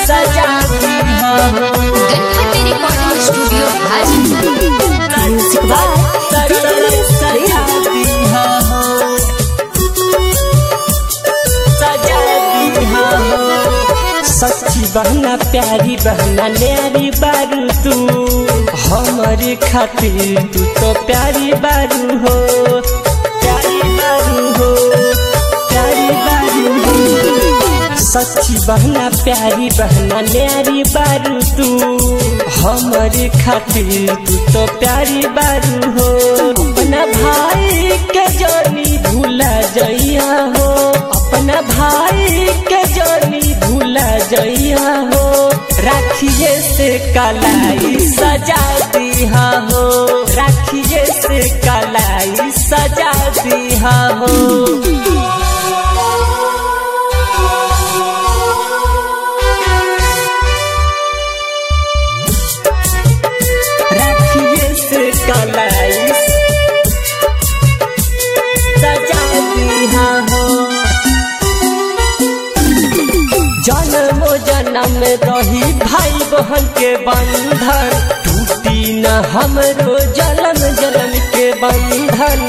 सजा दिया हो Ganpati recording studio Hajipur music सजा दिया हो सजा दिया हो सच्ची बहना प्यारी बहना न्यारी बारू तू हमारे खातिर तू तो प्यारी बारू हो प्यारी बारू हो प्यारी बारू हो सच्ची बहना प्यारी बहना न्यारी बारू तू हमारे खातिर तू तो प्यारी बारू हो अपना भाई के जानी भूला जइया हो अपना भाई के जानी भूला जइया हो राखिए से कलाई सजा दिया हो राखिए से कलाई सजा दिया हो राखिए से कलाई सजा दिया हो जन्म जन्म रही भाई बहन के बंधन टूटी न हमरो जन्म जन्म के बंधन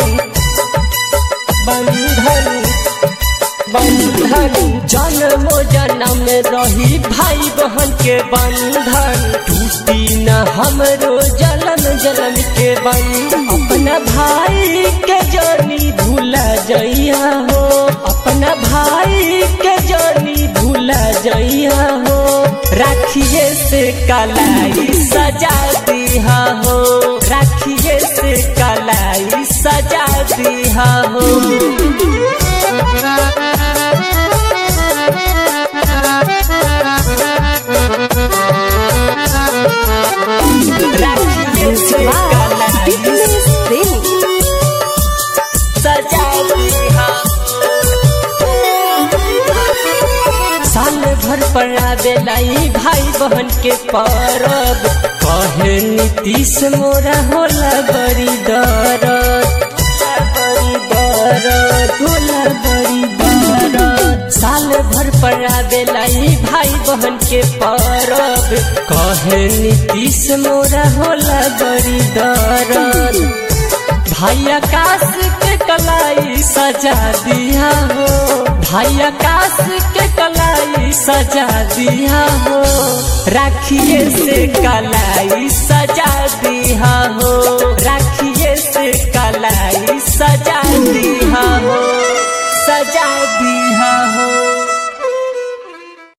बंधन बंधन जन्म जन्म रही भाई बहन के बंधन टूटी न हमरो जन्म जन्म के बंधन अपना भाई के जानी भूला जइया हो अपना भाई के जानी भूला जइया हो राखिए से कलाई सजा दिया हो राखिए से कलाई सजा दिया हो राखिए से कलाई सजा दिया साल भर पर आवेलाई भाई बहन के परब कहे नीतीश मोरा होला बड़ी दरद बड़ी दरद होला बड़ी दरद साल भर पर आवेलाई भाई बहन के परब कहे नीतीश मोरा होला बड़ी दरद भाई आकाश के कलाई सजा दिया हो भाई आकाश के कलाई सजा दिया हो राखिए से कलाई सजा दिया हो राखिए से कलाई सजा दिया हो सजा दिया हो